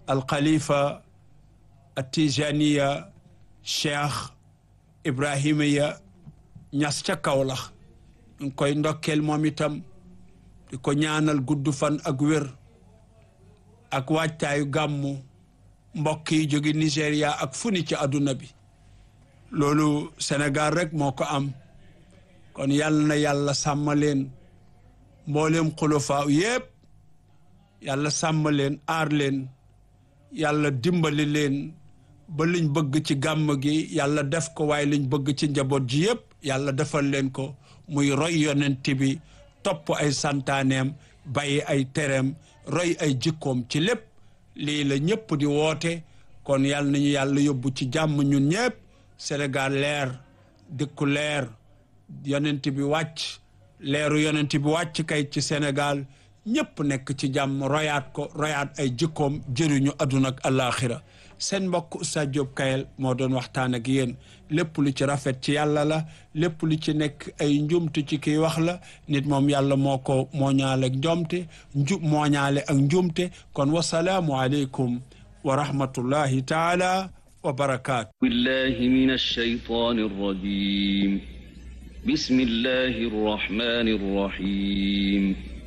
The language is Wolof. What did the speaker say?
alxalifa atijaniya cheikh ibrahima ya ñas ca Kawlax ñu ngi koy ndokkeel moom itam di ko ñaanal gudd fan ak wér ak waajtaayu gàmmu mbokk yi jóge Nigéria ak fu ni ci àdduna bi loolu Sénégal rek moo ko am kon yàlla na yàlla sàmm leen mboolem xulafaa yépp yàlla sàmm leen aar leen yàlla dimbali leen ba liñ bëgg ci gàmm gi yàlla def ko waaye liñ bëgg ci njaboot ji yépp yàlla defal leen ko muy roy yonent bi topp ay santaaneem bàyyi ay tereem roy ay jikkoom ci lépp lii la ñëpp di woote kon yàlla nañu yàlla yóbbu ci jàmm ñun ñëpp Sénégal leer dëkku leer yonent bi wàcc leeru yonent bi wàcc kay ci Sénégal ñëpp nekk ci jàmm royaat ko royaat ay jikkoom jëriñu àdduna ak àllaaxira seen mbokk Oustaz Diop Kayel moo doon waxtaan ak yéen lépp lu ci rafet ci yàlla la lépp lu ci nekk ay njumte ci kiy wax la nit moom yàlla moo ko mooñaale ak njomte nju mooñaale ak njumte kon wasalaamu aleykum wa rahmatullahi taala wa barakaatu billahi min alshaytan arrajim bismillahi arrahmani arrahim